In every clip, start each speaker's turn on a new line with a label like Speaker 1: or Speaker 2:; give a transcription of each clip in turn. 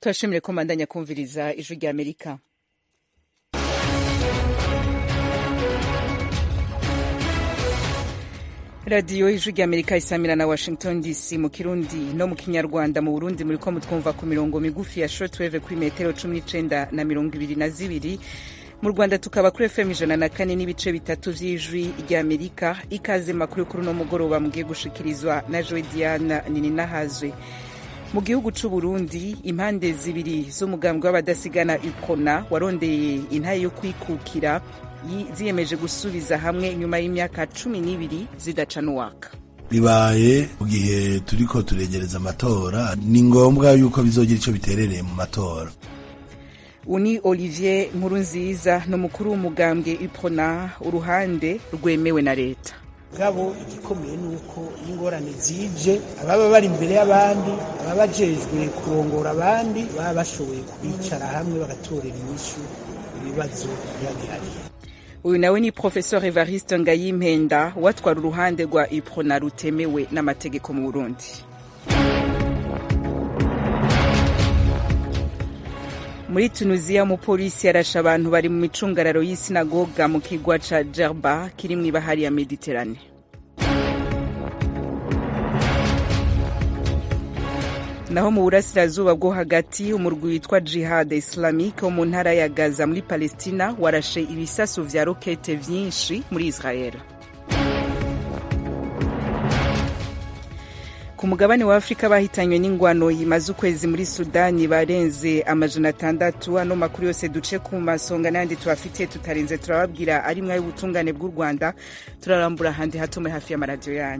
Speaker 1: turashimire ko mbandanya kumviriza ijwi rya amerika radiyo ijwi rya amerika isamira na washington dc mu kirundi no mu kinyarwanda mu burundi muri ko mutwumva ku mirongo migufi ya shortwave kuri metero cumi n'icenda na mirongo ibiri na zibiri mu rwanda tukaba kuri fm ijana na kane n'ibice bitatu vy'ijwi rya amerika ikaze makuru kuri uno mugoroba mugiye gushikirizwa na joe diana nininahazwe mu gihugu c'u burundi impande zibiri z'umugambwe w'abadasigana upona warondeye intaye yo kwikukira ziyemeje gusubiza hamwe nyuma y'imyaka cumi n'ibiri zidacana uwaka
Speaker 2: bibaye mu gihe turiko turegereza amatora ni ngombwa yuko bizogira ico biterereye mu matora
Speaker 1: uni olivier nkurunziza ni umukuru w'umugambwe upona uruhande rwemewe na leta
Speaker 3: gabo igikomeye ni uko iyo ingorane zije ababa bari imbere y'abandi ababa bajejwe kurongora abandi baba bashoboye kubicara hamwe bagatorera inyishu ibibazo biba bihari
Speaker 1: uyu nawe ni professeur evariste ngayimpenda watwara uruhande rwa uprona rutemewe n'amategeko mu burundi muri tunisiya umupolisi yarashe abantu bari mu micungararo y'isinagoga mu kigwa ca jerba kiri mw'ibahari ya mediterane naho mu burasirazuba bwo hagati umurwi witwa jihad islamique wo mu ntara ya gaza muri palestina warashe ibisasu vya rokete vyinshi muri israel ku mugabane wa afurika bahitanywe n'ingwano yimaze ukwezi muri sudani barenze amajana atandatu ano makuru yose duce ku masonga n'ayandi tubafitiye tutarenze turababwira ari mwayo ubutungane bw'u rwanda turarambura ahandi hato muri hafi y'amaradiyo yanyu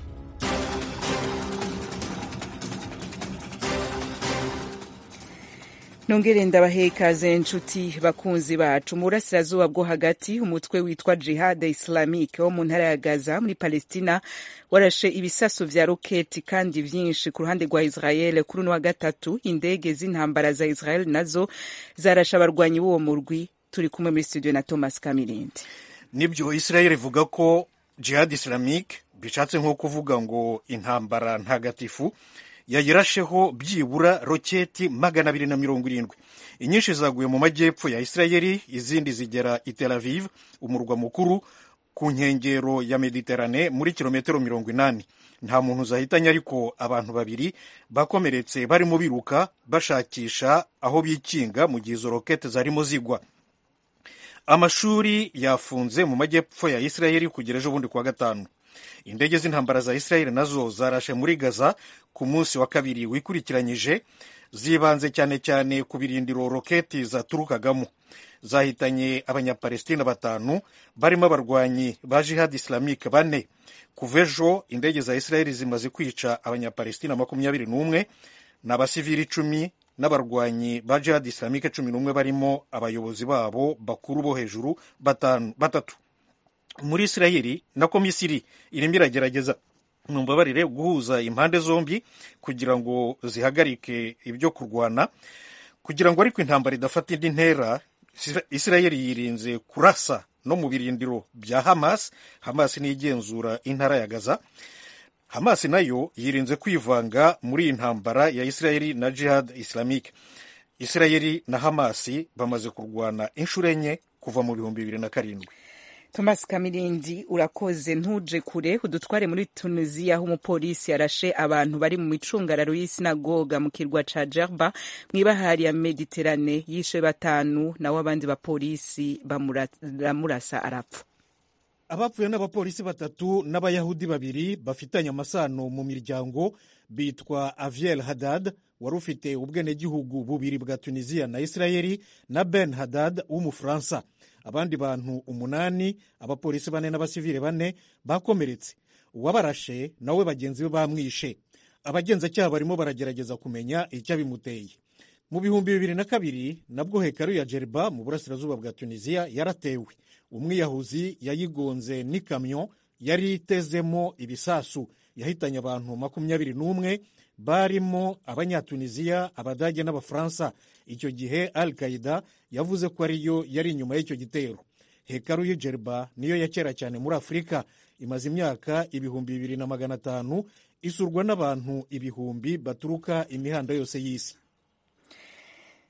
Speaker 1: nongere ndabahe ikaze nshuti bakunzi bacu mu burasirazuba bwo hagati umutwe witwa jihad islamique wo mu ntara ya gaza muri palestina warashe ibisaso vya roketi kandi vyinshi ku ruhande rwa israel kuri uno wa gatatu indege z'intambara za israel nazo zarashe abarwanyi b'uwo murwi turi kumwe muri studio na thomas kamirindi
Speaker 4: nibyo israel ivuga ko jihad islamique bishatse nko kuvuga ngo intambara ntagatifu yayirasheho byibura roketi magana abiri na mirongo irindwi inyinshi zaguye mu majyepfo ya isirayeli izindi zigera i tel aviv umurwa mukuru ku nkengero ya mediterane muri kilometero mirongo inani nta muntu zahitanye ariko abantu babiri bakomeretse barimo biruka bashakisha aho bikinga mu gihe izo rokete zarimo zigwa amashuri yafunze mu majyepfo ya isirayeli kugera ejo bundi kuwa gatanu indege z'intambara za isirayeli nazo zarashe muri gaza ku munsi wa kabiri wikurikiranyije zibanze cyane cyane ku birindiro roketi zaturukagamo zahitanye abanyapalestina batanu barimo abarwanyi ba jihad islamique bane kuva ejo indege za isirayeli zimaze kwica abanyapalestina makumyabiri n'umwe ni abasivili icumi n'abarwanyi ba jihad islamique cumi n'umwe barimo abayobozi babo bakuru bo hejuru batanu batatu muri isirayeli nako misiri irimo iragerageza mumbabarire guhuza impande zombi kugira ngo zihagarike ibyo kurwana kugira ngo ariko intambara idafata indi ntera isirayeli yirinze kurasa no mu birindiro bya hamas hamas niyo igenzura intara ya gaza hamas nayo yirinze kwivanga muri iyi ntambara ya isirayeli na jihad islamique isirayeli na hamas bamaze kurwana inshuro enye kuva mu bihumbi bibiri na karindwi
Speaker 1: thomas kamirindi urakoze ntuje kure udutware muri tunisiya aho umupolisi yarashe abantu bari mu micungararo y'isinagoga mu kirwa ca jerba mw'ibahari ya mediterane yishe batanu nawe abandi bapolisi baramurasa arapfa
Speaker 4: abapfuye n'abapolisi batatu n'abayahudi babiri bafitanye amasano mu miryango bitwa aviel hadad wari ufite ubwenegihugu bubiri bwa tunisiya na isirayeli na ben hadad w'umufaransa abandi bantu umunani abapolisi bane n'abasivile bane bakomeretse uwabarashe nawe bagenzi be bamwishe abagenzacyaha barimo baragerageza kumenya icyabimuteye mu bihumbi bibiri na kabiri nabwo hekaru ya jeriba mu burasirazuba bwa tunisiya yaratewe umwiyahuzi yayigonze n'ikamyo yari itezemo ibisasu yahitanye abantu makumyabiri n'umwe barimo abanyatunisiya abadage n'abafaransa icyo gihe al qaida yavuze ko ariyo yari inyuma y'icyo gitero hekaru y'ijeriba niyo ya kera cyane muri afurika imaze imyaka ibihumbi bibiri na magana atanu isurwa n'abantu ibihumbi baturuka imihanda yose y'isi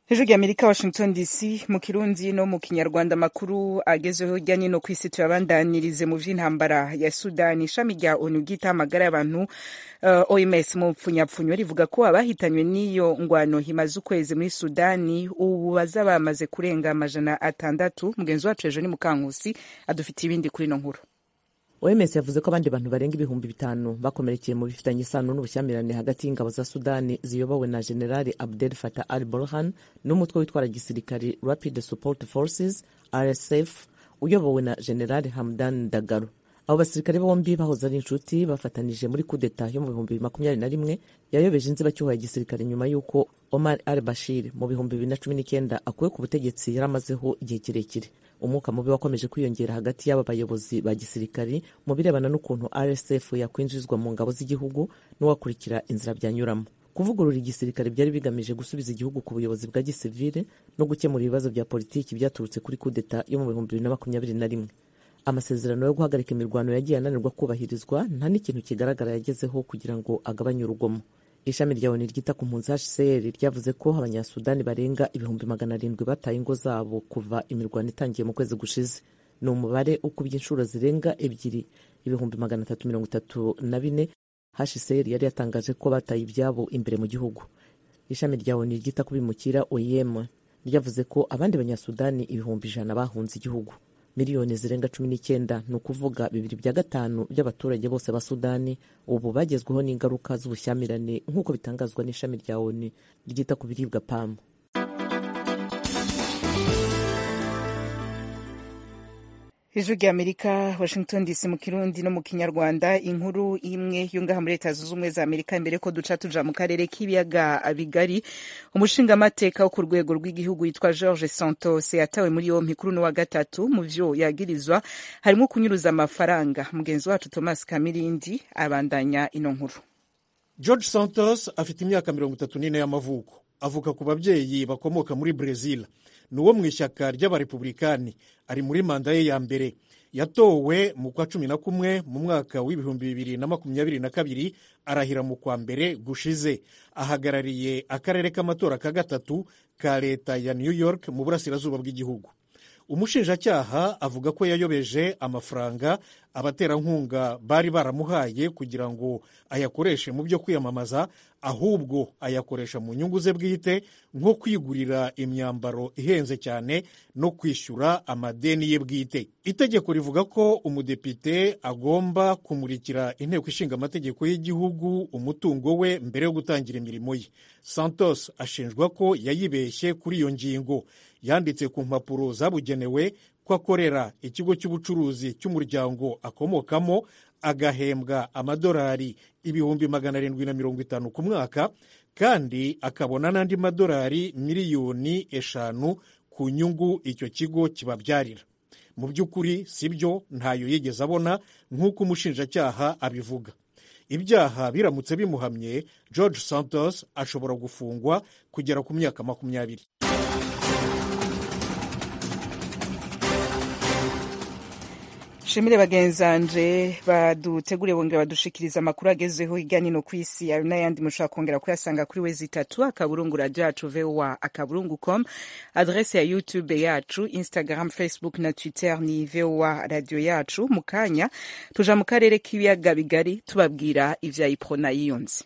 Speaker 1: hejuru y'amerika washington dc mu kirundi no mu kinyarwanda amakuru agezweho hirya no hino ku isi tuyabandanirize mu vy'intambara ya sudani ishami rya onu ryita amagara y'abantu uh, oms mu mpfunyapfunyo rivuga ko abahitanywe n'iyo ngwano himaze ukwezi muri sudani ubu baza bamaze kurenga amajana atandatu mugenzi wacu ejo ni mukankusi adufitiye ibindi kuri ino nkuru
Speaker 5: oms yavuze ko abandi bantu barenga ibihumbi bitanu bakomerekeye mu bifitanye isano n'ubushyamirane hagati y'ingabo za sudani ziyobowe na generali abdel fatah al burhan n'umutwe witwara gisirikari rapid support forces rsf uyobowe na generali hamdan dagaro abo basirikare bombi bahoze ari inshuti bafatanije muri kudeta yo mu bihumbi bibiri makumyabiri na rimwe yayobeje inzibacyuho ya gisirikare nyuma y'uko omar al bashir mu bihumbi bibiri na cumi n'icyenda akuwe ku butegetsi yari amazeho igihe kirekire umwuka mubi wakomeje kwiyongera hagati y'aba bayobozi ba gisirikari mu birebana n'ukuntu rsf yakwinjizwa mu ngabo z'igihugu n'uwakurikira inzira byanyuramo kuvugurura igisirikare byari bigamije gusubiza igihugu ku buyobozi bwa gisivile no gukemura ibibazo bya politiki byaturutse kuri kudeta yo mu bihumbi bibiri na makumyabiri na rimwe amasezerano yo guhagarika imirwano yagiye ananirwa kubahirizwa nta n'ikintu kigaragara yagezeho kugira ngo agabanye urugomo ishami rya oni ryita ku mpunzi hcr ryavuze ko abanyasudani barenga ibihumbi magana arindwi bataye ingo zabo kuva imirwano itangiye mu kwezi gushize ni umubare ukubye inshuro zirenga ebyiri ibihumbi magana atatu mirongo itatu na bine hcr yari yatangaje ko bataye ibyabo imbere mu gihugu ishami rya oni ryita ku bimukira oem ryavuze ko abandi banyasudani ibihumbi ijana bahunze igihugu miliyoni zirenga cumi n'icyenda ni ukuvuga bibiri bya gatanu by'abaturage bose ba sudani ubu bagezweho n'ingaruka z'ubushyamirane nk'uko bitangazwa n'ishami rya oni ryita ku biribwa pamu
Speaker 1: ijwi rya amerika washington dc mu kirundi no mu kinyarwanda inkuru imwe yo ngaha muri leta zunze ubumwe za amerika imbere ko duca tuja mu karere k'ibiyaga bigari umushingamateka wo ku rwego rw'igihugu yitwa george santos yatawe muri yompi kuri uno wa gatatu mu vyo yagirizwa harimo kunyuruza amafaranga mugenzi wacu thomas kamirindi abandanya ino nkuru
Speaker 4: george santos afite imyaka mirongo itatu n'ine y'amavuko avuka ku babyeyi bakomoka muri brezil ni uwo mu ishyaka ry'abarepublikani ari muri manda ye ya mbere yatowe mu kwa cumi na kumwe mu mwaka w'ibihumbi bibiri na makumyabiri na kabiri arahira mu kwa mbere gushize ahagarariye akarere k'amatora ka gatatu ka leta ya new york mu burasirazuba bw'igihugu umushinjacyaha avuga ko yayobeje amafaranga abaterankunga bari baramuhaye kugira ngo ayakoreshe mu byo kwiyamamaza ahubwo ayakoresha mu nyungu ze bwite nko kwigurira imyambaro ihenze cyane no kwishyura amadeni ye bwite itegeko rivuga ko umudepite agomba kumurikira inteko ishinga amategeko y'igihugu umutungo we mbere yo gutangira imirimo ye santos ashinjwa ko yayibeshye kuri iyo ngingo yanditse ku mpapuro zabugenewe ko akorera ikigo cy'ubucuruzi cy'umuryango akomokamo agahembwa amadolari ibihumbi magana arindwi na mirongo itanu ku mwaka kandi akabona n'andi madolari miliyoni eshanu ku nyungu icyo kigo kibabyarira mu by'ukuri si byo ntayo yigeze abona nk'uko umushinjacyaha abivuga ibyaha biramutse bimuhamye george santos ashobora gufungwa kugera ku myaka makumyabiri
Speaker 1: shimire bagenzanje baduteguriye bongera badushikiriza amakuru agezeho hirya no ku isi ayo n'ayandi mushobora kongera kuyasanga kuri wezi itatu akaburungu radio yacu voa akaburungu com adrese ya youtube yacu instagram facebook na twitter ni voa radio yacu mu kanya tuja mu karere k'ibiyaga bigari tubabwira ivya iprona yiyunze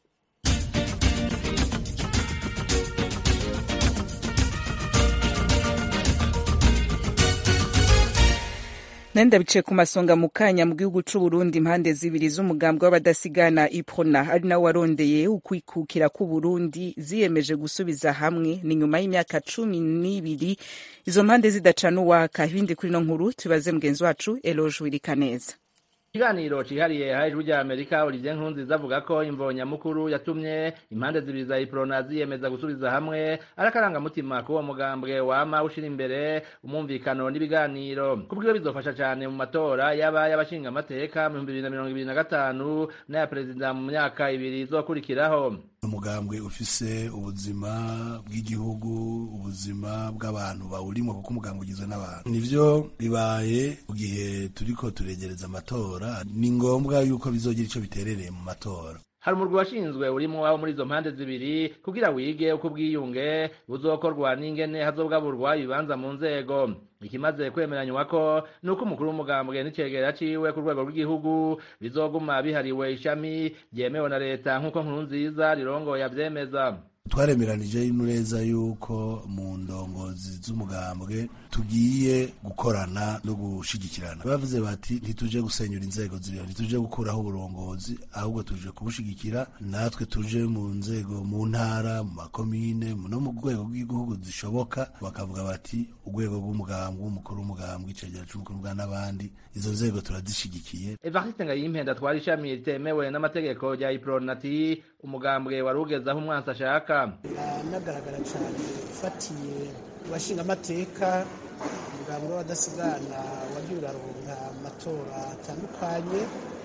Speaker 1: nenda biciye ku masonga mu kanya mu gihugu c'uburundi impande zibiri z'umugambwe w'abadasigana iprona ari nawe warondeye ukwikukira k'uburundi ziyemeje gusubiza hamwe ni nyuma y'imyaka cumi n'ibiri izo mpande zidacana uwaka ibindi kuri no nkuru tubaze mugenzi wacu eloge wirikaneza
Speaker 6: ikiganiro cihariye ha ijwi rya amerika olivier nkunziza avuga ko imvo nyamukuru yatumye impande zibiri za iprona ziyemeza gusubiza hamwe ari akarangamutima k'uwo mugambwe wama ushira imbere umwumvikano n'ibiganiro kubwiwe bizofasha cane mu matora yaba y'abashinga amateka mu bihumbi bibiri na mirongo ibiri na gatanu n'aya perezida mu myaka ibiri izokurikiraho
Speaker 2: umugambwe ufise ubuzima bw'igihugu ubuzima bw'abantu bawurimo kuko umugambwe ugizwe n'abantu nivyo bibaye mu gihe turiko turegereza amatora ni ngombwa yuko bizogira ico biterereye mu matora
Speaker 6: hari umurwi washinzwe urimo abo muri izo mpande zibiri kugira wige uko ubwiyunge buzokorwa n'ingene hazobwaburwa ibibanza mu nzego ikimaze kwemeranywa ko ni uko umukuru w'umugambwe n'icegera ciwe ku rwego rw'igihugu bizoguma bihariwe ishami ryemewe na leta nk'uko nkuru nziza rirongoye avyemeza
Speaker 2: twaremeranije neza yuko mu ndongozi z'umugambwe tugiye gukorana no gushigikirana bavuze bati ntituje gusenyura inzego ziriho ntituje gukuraho uburongozi ahubwo tuje kubushigikira natwe tuje mu nzego mu ntara mu makomine no mu rwego rw'igihugu zishoboka bakavuga bati urwego rw'umugambwe umukuru w'umugambwe icegera c'umukuru w'umugambwe n'abandi izo nzego turazishigikiye
Speaker 6: evariste ngayimpenda twari ishami ritemewe n'amategeko rya ipronati umugambwe wari ugeze aho umwansi ashaka
Speaker 3: biranagaragara cyane ufatiye abashinga amateka umugambwe w'abadasigana wagiye uraronka amatora atandukanye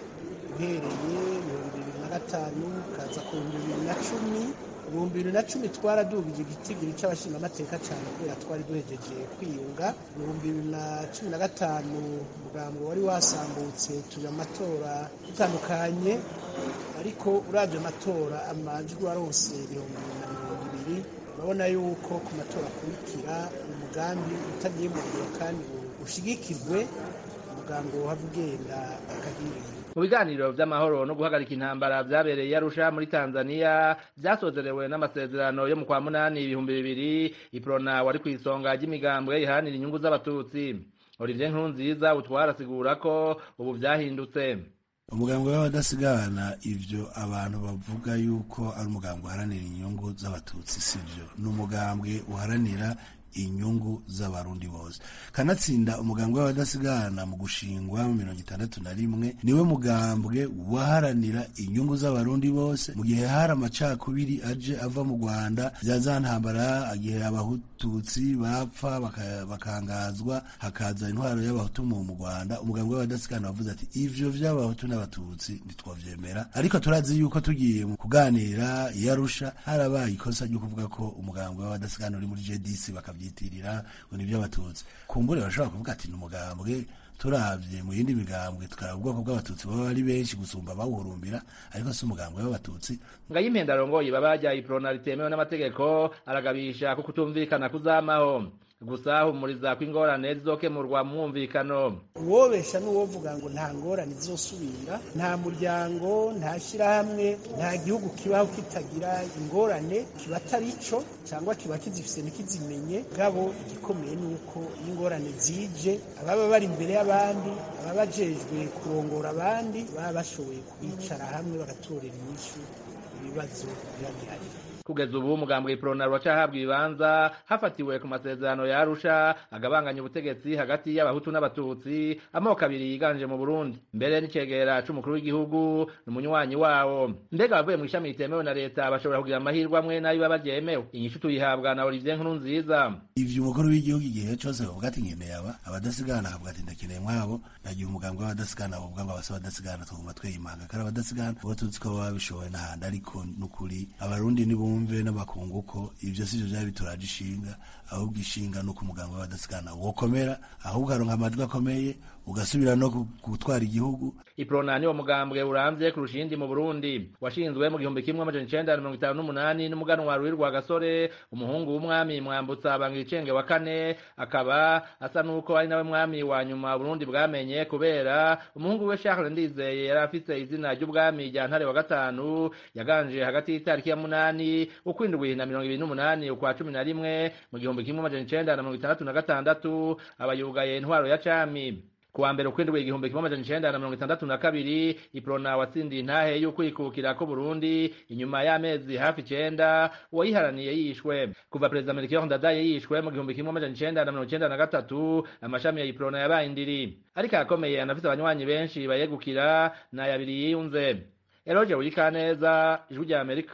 Speaker 3: uhereye ibihumbi bibiri na gatanu ukaza ku bihumbi bibiri na cumi ibihumbi bibiri na cumi twaradubije igitigiri cy'abashinga amateka cyane kubera twari duhejeje kwiyunga ibihumbi bibiri na cumi na gatanu umugambo wari wasambutse turi amatora dutandukanye ariko uravye amatora amajwi warose ibihumbi bibiri na mirongo ibiri urabona yuko ku matora akurikira umugambi utagiye mu ngiro kandi ushigikirwe umugambi wohava ugenda akagirira
Speaker 6: mu biganiro vy'amahoro no guhagarika intambara vyabereye i arusha muri tanzania vyasozerewe n'amasezerano yo mu kwa munani ibihumbi bibiri iprona wari kw'isonga ry'imigambwe iharanira inyungu z'abatutsi olivier nkurunziza utwara asigura ko ubu vyahindutse
Speaker 2: umugambwe w'abadasigana ivyo abantu bavuga yuko ari umugambwe uharanira inyungu z'abatutsi sivyo ni umugambwe uharanira inyungu z'abarundi bose kanatsinda umugambwe w'abadasigana mu gushingwa mu mirongo itandatu na rimwe niwe mugambwe waharanira inyungu z'abarundi bose mu gihe hari amacakubiri aje ava mu rwanda vya za ntambara igihe abahututsi bapfa baka- bakangazwa hakaza intwaro y'abahutu mu mu rwanda umugambwe w'abadasigana wavuze ati ivyo vy'abahutu n'abatutsi ntitwavyemera ariko turazi yuko tugiye mu kuganira i arusha harabaye ikosa ryo kuvuga ko umugambwe w'abadasigana uri muri jdc bakavyitirira ngo nivyo abatutsi kumbure bashobora kuvuga ati ni umugambwe turavye mu yindi migambwe tukaraba ubwoko bw'abatutsi baba ari benshi gusumba bawuhurumbira ariko si umugambwe w'abatutsi
Speaker 6: ngayimpenda arongoye ibaba iprona ritemewe n'amategeko aragabisha ko kutumvikana kuzamaho gusa humuriza ko ingorane zizokemurwa mu mwumvikano
Speaker 3: uwobesha n'uwovuga ngo nta ngorane zizosubira nta muryango nta shyirahamwe nta gihugu kibaho kitagira ingorane kiba atari cyo cyangwa kiba kizifise ntikizimenye gabo igikomeye ni uko iyo ingorane zije ababa bari imbere y'abandi ababa bajejwe kurongora abandi baba bashoboye kwicara hamwe bagatorera inyishu ibibazo biba bihari
Speaker 6: kugeza ubu umugambwe iprona ruracahabwa ibibanza hafatiwe ku masezerano ya arusha agabanganya ubutegetsi hagati y'abahutu n'abatutsi amoko abiri yiganje mu burundi mbere n'icegera c'umukuru w'igihugu ni umunywanyi wawo mbega abavuye mu ishami ritemewe na leta bashobora kugira amahirwe amwe n'ayo baba ryemewe inyishu tuyihabwa na olivier nkuru nziza
Speaker 2: ivyo umukuru w'igihugu igihe cose bavuga ati nkeneye aba abadasigana akavuga ati ndakeneye mwabo nagiye umugambwe w'abadasigana bavuga ngo abasa abadasigana twaguma tweyimanga kari abadasigana uwo tuzi ko baba bishoboye n'ahandi ariko n'ukuri abarundi nibumve n'amakungu ko ivyo sivyo vyari bituraje ishinga ahubwo ishinga nuko umugambwe w'abadasigana wokomera ahubwo aronka amajwi akomeye ugasubira no gu- gutwara igihugu
Speaker 6: iprona niwo mugambwe uramvye kurusha iyindi mu burundi washinzwe mu gihumbi kimwe amajana icenda na mirongo itanu n'umunani n'umuganwa ruwi rwa gasore umuhungu w'umwami mwambutsa bangira icenge wa kane akaba asa n'uko ari nawe mwami wa nyuma burundi bwamenye kubera umuhungu we charles ndizeye yari afise izina ry'ubwami rya ntare wa gatanu yaganje hagati y'itariki ya munani ukwindwi na mirongo ibiri n'umunani ukwa cumi na rimwe mu gihumbi kimwe amajana icenda na mirongo itandatu na gatandatu aba yugaye intwaro ya cami kuwa mbere ukwindwi igihumbi kimwe amajana icenda na mirongo itandatu na kabiri iprona watsindiye intahe y'ukwikukira ko burundi inyuma y'amezi hafi icenda uwayiharaniye yishwe kuva perezida melchior ndadaye yishwe mu gihumbi kimwe amajana icenda na mirongo icenda na gatatu amashami ya iprona yabaye indiri ariko arakomeye anafise abanywanyi benshi bayegukira n'ayabiri yiyunze eroje wikaneza ijwi rya amerika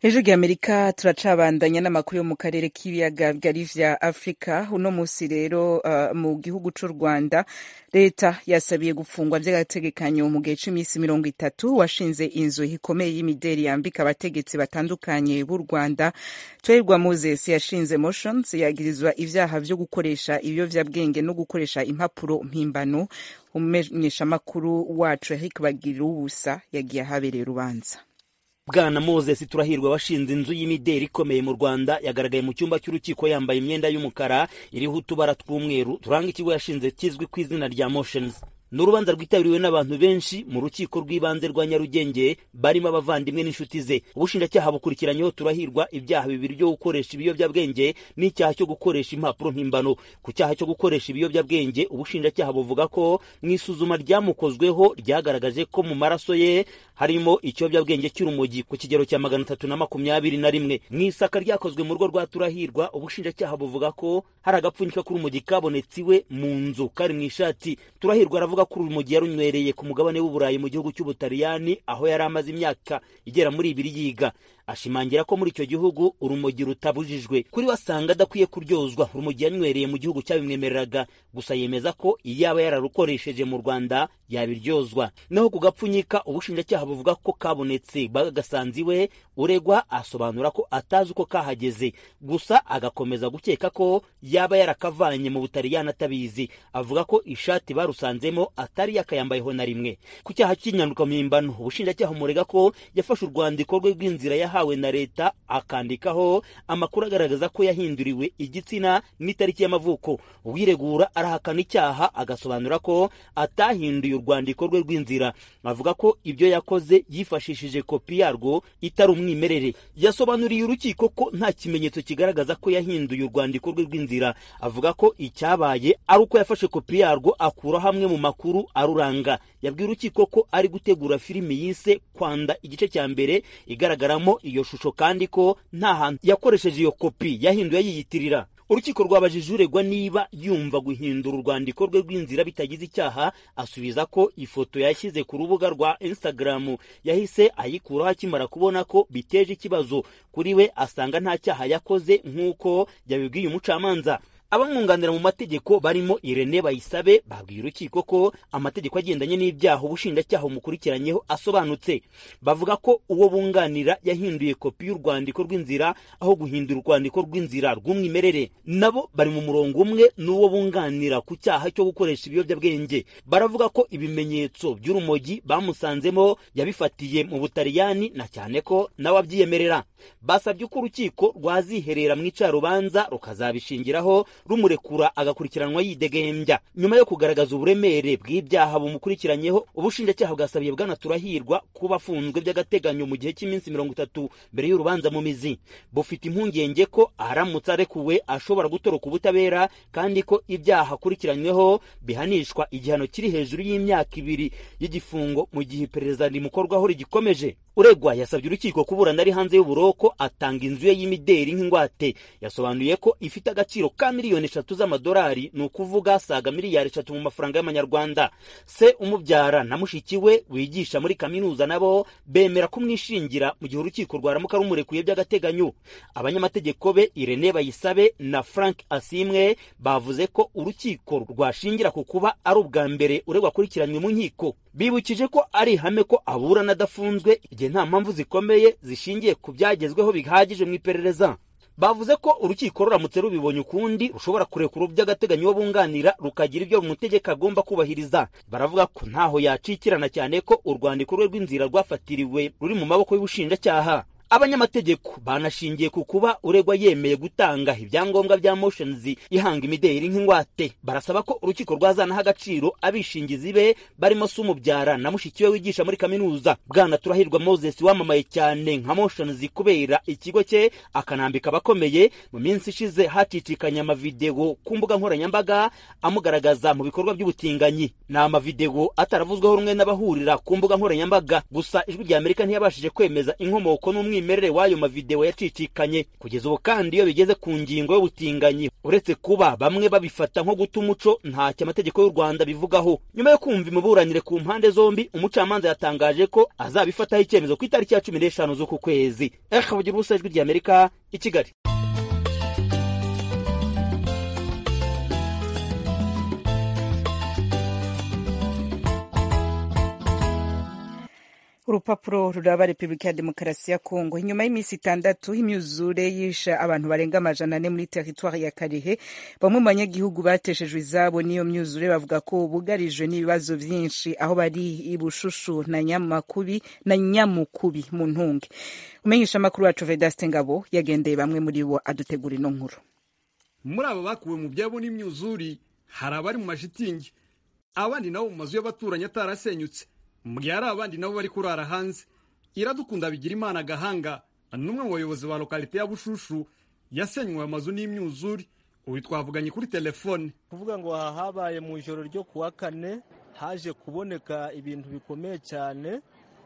Speaker 1: hejuru y'amerika turacabandanya n'amakuru yo mu karere k'ibiyaga bigari vya afurika uno musi rero uh, mu gihugu c'u rwanda leta yasabiye gufungwa vy'agategekanyo mu gihe c'imisi mirongo itatu washinze inzu ikomeye y'imideri yambika abategetsi batandukanye b'u rwanda twahirwa moses yashinze motions yagirizwa ivyaha vyo gukoresha ibiyovyabwenge no gukoresha impapuro mpimbano umumenyeshamakuru wacu eric bagirira ubusa yagiye ahabereye urubanza
Speaker 7: bwana moses turahirwa washinze inzu y'imideri ikomeye mu rwanda yagaragaye mu cyumba cy'urukiko yambaye imyenda y'umukara iriho utubara tw'umweru turanga ikigo yashinze kizwi ku izina rya motions ni urubanza rwitabiriwe n'abantu benshi mu rukiko rw'ibanze rwa nyarugenge barimo abavandimwe n'inshuti ze ubushinjacyaha bukurikiranyeho turahirwa ibyaha bibiri byo gukoresha ibiyobyabwenge n'icyaha cyo gukoresha impapuro mpimbano ku cyaha cyo gukoresha ibiyobyabwenge ubushinjacyaha buvuga ko mu isuzuma ryamukozweho ryagaragaje ko mu maraso ye harimo ikiyobyabwenge cy'urumogi ku kigero cya magana atatu na makumyabiri na rimwe mu isaka ryakozwe mu rugo rwa turahirwa ubushinjacyaha buvuga ko hari agapfunyika k'urumogi kabonetse iwe mu nzu kari mu ishati turahirwa aravuga ko urumogi yarunywereye ku mugabane w'uburayi mu gihugu cy'ubutaliyani aho yari amaze imyaka igera muri ibiri yiga ashimangira ko muri icyo gihugu urumogi rutabujijwe kuri we asanga adakwiye kuryozwa urumogi yanywereye mu gihugu cyabimwemereraga gusa yemeza ko iyo yaba yararukoresheje mu rwanda yabiryozwa naho ku gapfunyika ubushinjacyaha buvuga ko kabonetse bagasanze iwe uregwa asobanura ko atazi uko kahageze gusa agakomeza gukeka ko yaba yarakavanye mu butaliyani atabizi avuga ko ishati barusanzemo atari yakayambayeho na rimwe ku cyaha cy'inyandukampimbano ubushinjacyaha umurega ko yafashe urwandiko rwe rw'inzira yahawe na leta akandikaho amakuru agaragaza ko yahinduriwe igitsina n'itariki y'amavuko uwiregura arahakana icyaha agasobanura ko atahinduye urwandiko rwe rw'inzira avuga ko ibyo yakoze yifashishije kopi yarwo itari umwimerere yasobanuriye urukiko ko nta kimenyetso kigaragaza ko yahinduye urwandiko rwe rw'inzira avuga ko icyabaye ari uko yafashe kopi yarwo akura hamwe mu makuru aruranga yabwiye urukiko ko ari gutegura filimi yise kwanda igice cya mbere igaragaramo iyo shusho kandi ko nta hantu yakoresheje iyo kopi yahinduye yiyitirira urukiko rwabajije uregwa niba yumva guhindura urwandiko rwe rw'inzira bitagize icyaha asubiza ko ifoto yashyize ku rubuga rwa instagram yahise ayikuraho akimara kubona ko biteje ikibazo kuri we asanga nta cyaha yakoze nk'uko yabibwiye umucamanza abamwunganira mu mategeko barimo irene bayisabe babwiye urukiko ko amategeko agendanye n'ibyaha ubushinjacyaha bumukurikiranyeho asobanutse bavuga ko uwo bunganira yahinduye kopi y'urwandiko rw'inzira aho guhindura urwandiko rw'inzira rw'umwimerere nabo bari mu murongo umwe n'uwo bunganira ku cyaha cyo gukoresha ibiyobyabwenge baravuga ko ibimenyetso by'urumogi bamusanzemo yabifatiye mu butaliyani na cyane ko nawe abyiyemerera basabye ko urukiko rwaziherera mu icarubanza rukazabishingiraho rumurekura agakurikiranwa yidegembya nyuma yo kugaragaza uburemere bw'ibyaha bumukurikiranyeho ubushinjacyaha bwasabiye bwana turahirwa kuba afunzwe by'agateganyo mu gihe cy'iminsi mirongo itatu mbere y'urubanza mu mizi bufite impungenge ko aramutse arekuwe ashobora gutoroka ubutabera kandi ko ibyaha akurikiranyweho bihanishwa igihano kiri hejuru y'imyaka ibiri y'igifungo mu gihe iperereza rimukorwaho rigikomeje uregwa yasabye urukiko kuburana ari hanze y'uburoko atanga inzu ye y'imideri nk'ingwate yasobanuye ko ifite agaciro ka miliyoni eshatu z'amadolari ni ukuvuga saga miliyari eshatu mu mafaranga y'amanyarwanda se umubyara na mushiki we wigisha muri kaminuza nabo bemera kumwishingira mu gihe urukiko rwaramuka rumurekuye by'agateganyo abanyamategeko be irene bayisabe na frank asimwe bavuze ko urukiko rwashingira ku kuba ari ubwa mbere uregwa akurikiranywe mu nkiko bibukije ko ari ihame ko aburana adafunzwe igihe nta mpamvu zikomeye zishingiye ku byagezweho bihagije mu iperereza bavuze ko urukiko ruramutse rubibonye ukundi rushobora kurekura by'agateganyo uwo bunganira rukagira ibyo umutegeko agomba kubahiriza baravuga ko ntaho yacikirana cyane ko urwandiko rwe rw'inzira rwafatiriwe ruri mu maboko y'ubushinjacyaha abanyamategeko banashingiye ku kuba uregwa yemeye gutanga ibyangombwa bya motions ihanga imideri nk'ingwate barasaba ko urukiko rwazanaho agaciro abishingizi be barimo se umubyara na mushiki we wigisha muri kaminuza bwana turahirwa moses wamamaye cyane nka motions kubera ikigo cye akanambika abakomeye mu minsi ishize hacicikanye amavideo ku mbuga nkoranyambaga amugaragaza mu bikorwa by'ubutinganyi ni amavideo ataravuzweho rumwe n'abahurira ku mbuga nkoranyambaga gusa ijwi rya amerika ntiyabashije kwemeza inkomoko n'umwimerere umwimerere w'ayo mavidewo yacicikanye kugeza ubu kandi iyo bigeze ku ngingo y'ubutinganyi uretse kuba bamwe babifata nko guta umuco ntacyo amategeko y'u rwanda bivugaho nyuma yo kumva imiburanire ku mpande zombi umucamanza yatangaje ko azabifataho icyemezo ku itariki ya cumi n'eshanu z'uku kwezi ekabugira ubusa ijwi ry'amerika i kigali
Speaker 1: urupapuro ruraba repubulika ya demokarasi ya kongo inyuma y'iminsi itandatu imyuzure yisha abantu barenga amajana ane muri teritwari ya karehe bamwe mu banyagihugu bateshejwe izabo n'iyo myuzure bavuga ko bugarijwe n'ibibazo byinshi aho bari ibushushu na nyamakubi na nyamukubi mu ntunge umenyesha amakuru wacu vedaste ngabo yagendeye bamwe muri bo adutegura ino nkuru
Speaker 8: muri abo bakuwe mu byabo n'imyuzuri hari abari mu mashitingi abandi nabo mu mazu y'abaturanyi atarasenyutse mu gihe hari abandi nabo bari kurara hanze iradukunda bigira imana agahanga n'umwe mu bayobozi ba lokalite ya bushushu yasenywe amazu n'imyuzuri ubu twavuganye kuri telefone
Speaker 9: kuvuga ngo aha habaye mu ijoro ryo kuwa kane haje kuboneka ibintu bikomeye cyane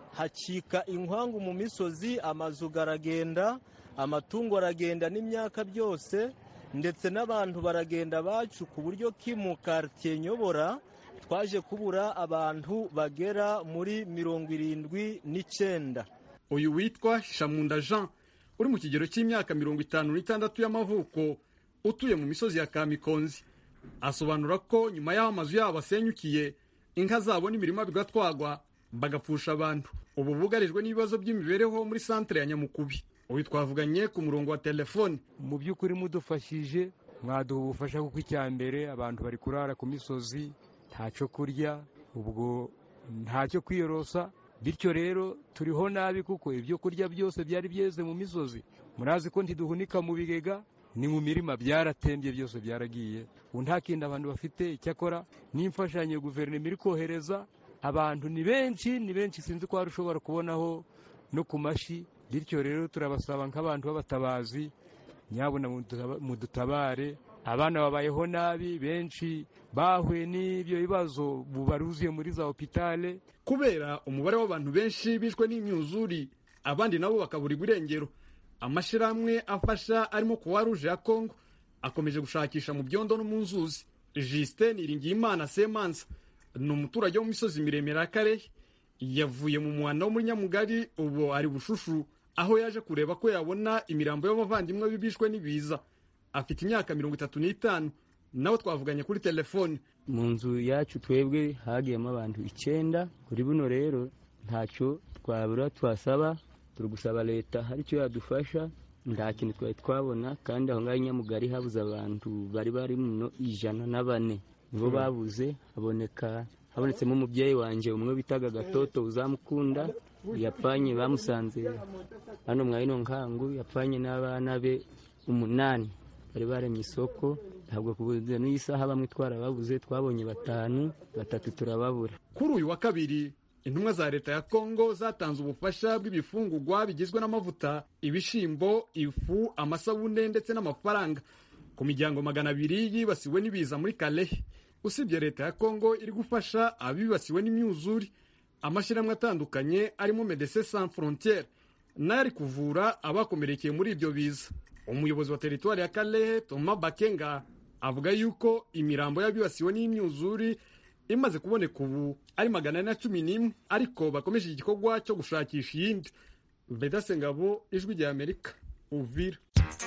Speaker 9: hacika inkwangu mu misozi amazu garagenda amatungo aragenda n'imyaka byose ndetse n'abantu baragenda bacu ku buryo ki mu karitsiye nyobora twaje kubura abantu bagera muri mirongo irindwi n'icyenda
Speaker 8: uyu witwa shamunda jean uri mu kigero cy'imyaka mirongo itanu n'itandatu y'amavuko utuye mu misozi ya kamikonzi asobanura ko nyuma y'aho amazu yabo asenyukiye inka zabo n'imirima bigatwagwa bagapfusha abantu ubu bugarijwe n'ibibazo by'imibereho muri santere ya nyamukubi uyu twavuganye ku murongo wa telefone
Speaker 10: mu by'ukuri mudufashije mwaduha ubufasha kuko icya mbere abantu bari kurara ku misozi ntacyo kurya ubwo ntacyo kwiyorosa bityo rero turiho nabi kuko ibyo kurya byose byari byeze mu misozi murazi ko ntiduhunika mu bigega ni mu mirima byaratembye byose byaragiye ubu nta kindi abantu bafite icyakora n'imfashanyo guverinoma iri kohereza abantu ni benshi ni benshi sinzi ko hari ushobora kubonaho no ku mashi bityo rero turabasaba nk'abantu b'abatabazi nyabuna mudutabare abana babayeho nabi benshi bahuye n'ibyo bibazo baruzuye muri za hopitale
Speaker 8: kubera umubare w'abantu benshi bishwe n'imyuzuri abandi nabo bakaburirwa irengero amashyirahamwe afasha arimo kuwa ruje ya kongo akomeje gushakisha mu byondo no mu nzuzi jisite niringiyimana semansa ni umuturage wo mu misozi miremire ya karehe yavuye mu muhanda wo muri nyamugari ubu ari bushushu aho yaje kureba ko yabona imirambo y'abavandimwe bibishwe n'ibiza afite imyaka mirongo itatu n'itanu nawe twavuganye kuri telefone
Speaker 11: mu nzu yacu twebwe hagiyemo abantu icyenda kuri buno rero ntacyo twabura twasaba turi gusaba leta hari icyo yadufasha nta kintu twari twabona kandi aho ngaho nyamugari habuze abantu bari bari muno ijana na bane nibo babuze haboneka habonetsemo umubyeyi wanjye umwe bitaga gatoto uzamukunda yapfanye bamusanze hano mwa ino nkangu yapfanye n'abana be umunani bari baremye isoko ntabwo kubuze n'iyi saha bamwe twarababuze twabonye batanu batatu turababura
Speaker 8: kuri uyu wa kabiri intumwa za leta ya kongo zatanze ubufasha bw'ibifungugwa bigizwe n'amavuta ibishyimbo ifu amasabune ndetse n'amafaranga ku miryango magana abiri yibasiwe n'ibiza muri kalehe usibye leta ya kongo iri gufasha abibasiwe n'imyuzure amashyirahamwe atandukanye arimo medecin sans frontiere nayo ari kuvura abakomerekeye muri ibyo biza umuyobozi wa teritwari ya kalehe toma bakenga avuga yuko imirambo y'abibasiwe n'imyuzure imaze kuboneka ubu ari magana ane na cumi n'imwe ariko bakomeje igikorwa cyo gushakisha iyindi vedase ngabo ijwi rya amerika uvira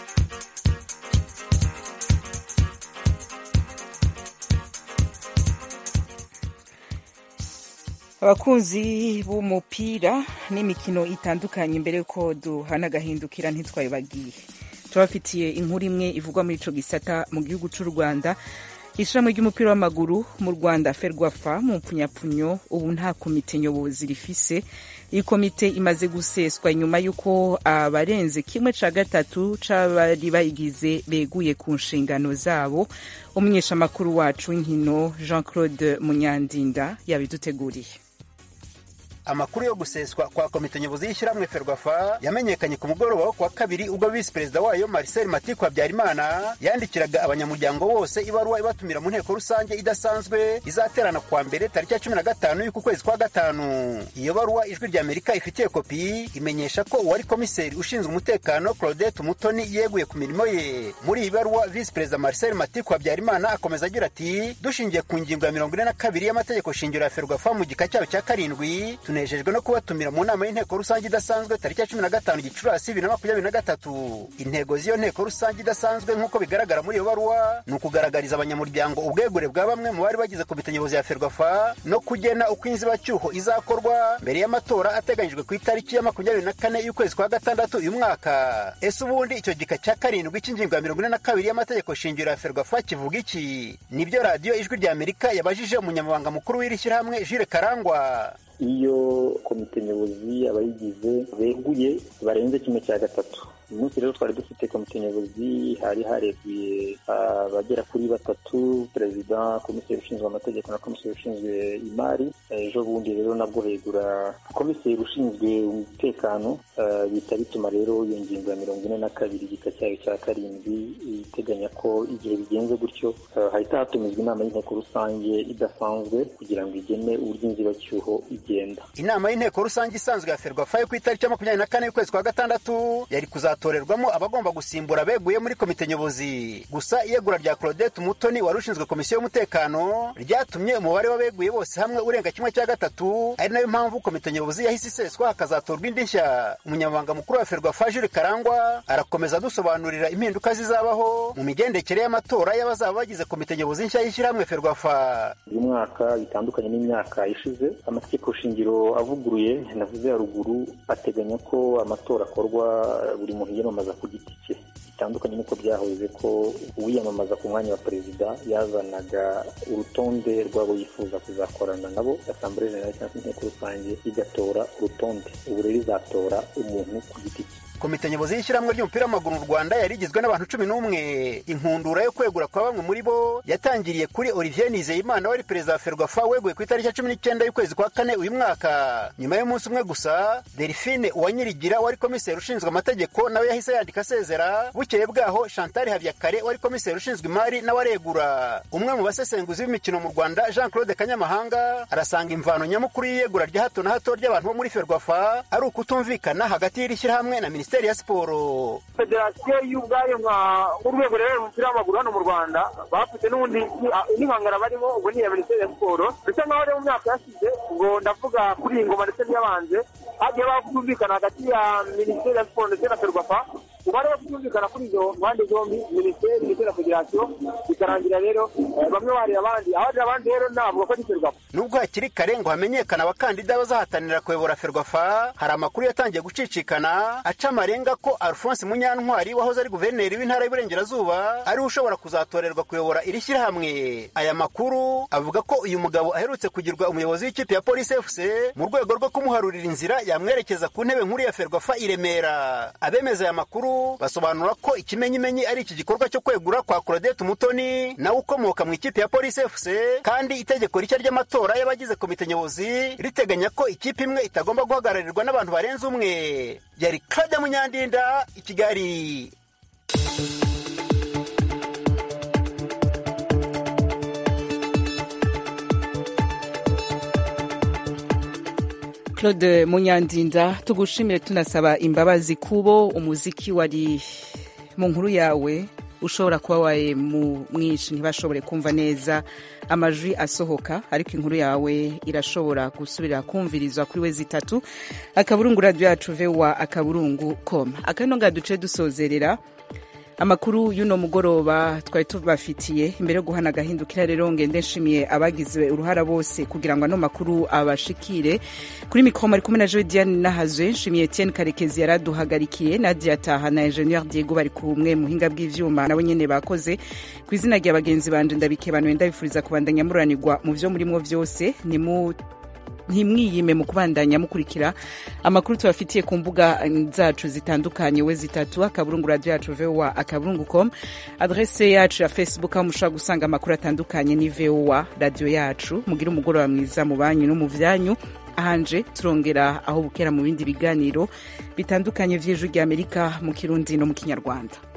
Speaker 1: abakunzi b'umupira n'imikino itandukanye mbere yuko duhana agahindukira ntitwabibagiye turabafitiye inkuru imwe ivugwa muri ico gisata mu gihugu c'u rwanda ishirahamwe ry'umupira w'amaguru mu rwanda ferwafa mu mpfunyapfunyo ubu nta komite nyobozi rifise iyi komite imaze guseswa nyuma y'uko abarenze kimwe ca gatatu c'abari bayigize beguye ku nshingano zabo umunyeshamakuru wacu w'inkino jean claude munyandinda yabiduteguriye
Speaker 12: amakuru yo guseswa kwa komite nyobozi y'ishyirahamwe ferwafa yamenyekanye ku mugoroba wo kuwa kabiri ubwo visi perezida wayo marcel matiku habyarimana yandikiraga abanyamuryango bose ibaruwa ibatumira mu nteko rusange idasanzwe izaterana kuwa mbere tariki ya cumi na gatanu y'uku kwezi kwa gatanu iyo baruwa ijwi rya amerika ifitiye kopi imenyesha ko uwari komiseri ushinzwe umutekano claudette mutoni yeguye ku mirimo ye muri iyi baruwa visi perezida marcel matiku habyarimana akomeza agira ati dushingiye ku ngingo ya mirongo ine na kabiri y'amategeko shingiro ya ferwafa mu gika cyayo cya karindwi tunejejwe no kubatumira mu nama y'inteko rusange idasanzwe tariki ya cumi na gatanu gicurasi bibiri na makumyabiri na gatatu intego z'iyo nteko rusange idasanzwe nk'uko bigaragara muri iyo baruwa ni ukugaragariza abanyamuryango ubwegure bwa bamwe mu bari bagize komite nyobozi ya ferwafa no kugena uko inzibacyuho izakorwa mbere y'amatora ateganyijwe ku itariki ya makumyabiri na kane y'ukwezi kwa gatandatu uyu mwaka ese ubundi icyo gika cya karindwi cy'ingingo ya mirongo ine na kabiri y'amategeko shingiro ya ferwafa kivuga iki nibyo radiyo ijwi rya amerika yabajije umunyamabanga mukuru w'iri shyirahamwe jire karangwa
Speaker 13: iyo komite nyobozi abayigize beguye barenze kimwe cya gatatu uyu munsi rero twari dufite komite nyobozi hari hareguye abagera kuri batatu perezida komiseri ushinzwe amategeko na komiseri ushinzwe imari ejo bundi rero nabwo hegura komiseri ushinzwe umutekano bihita bituma rero iyo ngingo ya mirongo ine na kabiri igika cyayo cya karindwi iteganya ko igihe bigenze gutyo hahita hatumizwa inama y'inteko rusange idasanzwe kugira ngo igene uburyo inzibacyuho igenda
Speaker 12: inama y'inteko rusange isanzwe ya ferwafa yo ku itariki ya makumyabiri na kane y'ukwezi kwa gatandatu yari kuzatorerwamo abagomba gusimbura beguye muri komite nyobozi gusa iyegura rya claudette umutoni wari ushinzwe komisiyo y'umutekano ryatumye umubare w'abeguye bose hamwe urenga kimwe cya gatatu ari nayo mpamvu komite nyobozi yahise iseswa hakazatorwa indi nshya umunyamabanga mukuru wa ferwafa jure karangwa arakomeza adusobanurira impinduka zizabaho mu migendekere y'amatora y'abazaba bagize komite nyobozi nshya y'ishyirahamwe ferwafa
Speaker 13: uyu mwaka bitandukanye n'imyaka ishize amategeko shingiro avuguruye navuze haruguru ateganya ko amatora akorwa buri muntu yiyamamaza ku giti cye bitandukanye n'uko byahoze ko uwiyamamaza ku mwanya wa perezida yazanaga urutonde rw'abo yifuza kuzakorana nabo asambure jenerali cyangwa se inteko rusange igatora urutonde ubu rero izatora umuntu ku giti cye
Speaker 12: komite nyobozi y'ishyirahamwe ry'umupira w'amaguru mu rwanda yari igizwe n'abantu cumi n'umwe inkundura yo kwegura kwa bamwe muri bo yatangiriye kuri olivier nizeyimana wari perezida wa ferwafa weguye ku itariki ya cumi n'icyenda y'ukwezi kwa kane uyu mwaka nyuma y'umunsi umwe gusa delphine uwanyirigira wari komiseri ushinzwe amategeko nawe yahise yandika asezera bukeye bwaho chantal habyakare wari komiseri ushinzwe imari nawe aregura umwe mu basesenguzi b'imikino mu rwanda jean claude kanyamahanga arasanga imvano nyamukuru y'iyegura rya hato na hato ry'abantu bo muri ferwafa ari ukutumvikana hagati y'iri shyirahamwe na minisiteri minisiteri ya siporo
Speaker 14: federasiyo y'ubwayo nk'urwego rero umupira w'amaguru hano mu rwanda bafite n'ubundi n'ihangana barimo ubwo ni iya minisiteri ya siporo bisa nkaho rero mu myaka yashize ngo ndavuga kuri iyi ngoma ndetse n'iyabanje hagiye bakumvikana hagati ya minisiteri ya siporo ndetse na ferwafa ubu hariho kutumvikana kuri izo mpande zombi minisiteri ndetse na federasiyo bikarangira rero bamwe barira abandi abarira abandi rero ntabwo ko ari ferwafa
Speaker 12: nubwo hakiri kare ngo hamenyekane abakandida bazahatanira kuyobora ferwafa hari amakuru yatangiye gucicikana aca amarenga ko alphonse munyantwari wahoze ari guverineri w'intara y'uburengerazuba ariwe ushobora kuzatorerwa kuyobora iri shyirahamwe aya makuru avuga ko uyu mugabo aherutse kugirwa umuyobozi w'ikipe ya polisi fc mu rwego rwo kumuharurira inzira yamwerekeza ku ntebe nkuru ya ferwafa i remera abemeza aya makuru basobanura ko ikimenyimenyi ari iki gikorwa cyo kwegura kwa claudette umutoni nawe ukomoka mu ikipe ya polisi fc kandi itegeko rishya ry'amatora y'abagize komite nyobozi riteganya ko ikipe imwe itagomba guhagararirwa n'abantu barenze umwe yari claude munyandinda i kigali
Speaker 1: claude munyandinda tugushimire tunasaba imbabazi kubo umuziki wari mu nkuru yawe ushobora kuba waye mwinshi ntibashobore kumva neza amajwi asohoka ariko inkuru yawe irashobora gusubira kumvirizwa kuri we zitatu akaburungu radiyo yacu vewa akaburungu koma akano nga duce dusozerera amakuru y'uno mugoroba twari tubafitiye imbere yo guhana agahindukira rero ngende nshimiye abagize uruhara bose kugira ngo ano makuru abashikire kuri mikoro ari kumwe na joe diane nahazwe nshimiye etienne karekezi yaraduhagarikiye nadia taha na ingenieur diego bari kumwe muhinga bw'ivyuma nabo nyene bakoze ku izina rya bagenzi banje ndabikebanuye ndabifuriza kubandanya muranirwa mu vyo murimwo vyose ni mu ntimwiyime mu kubandanya mukurikira amakuru tubafitiye ku mbuga zacu zitandukanye we zitatu akaburungu radio yacu voa akaburungu com adrese yacu ya facebook aho mushobora gusanga amakuru atandukanye ni voa radio yacu mugire umugoroba mwiza mu banyu no mu vyanyu ahanje turongera aho bukera mu bindi biganiro bitandukanye vy'ijwi ry'amerika mu kirundi no mu kinyarwanda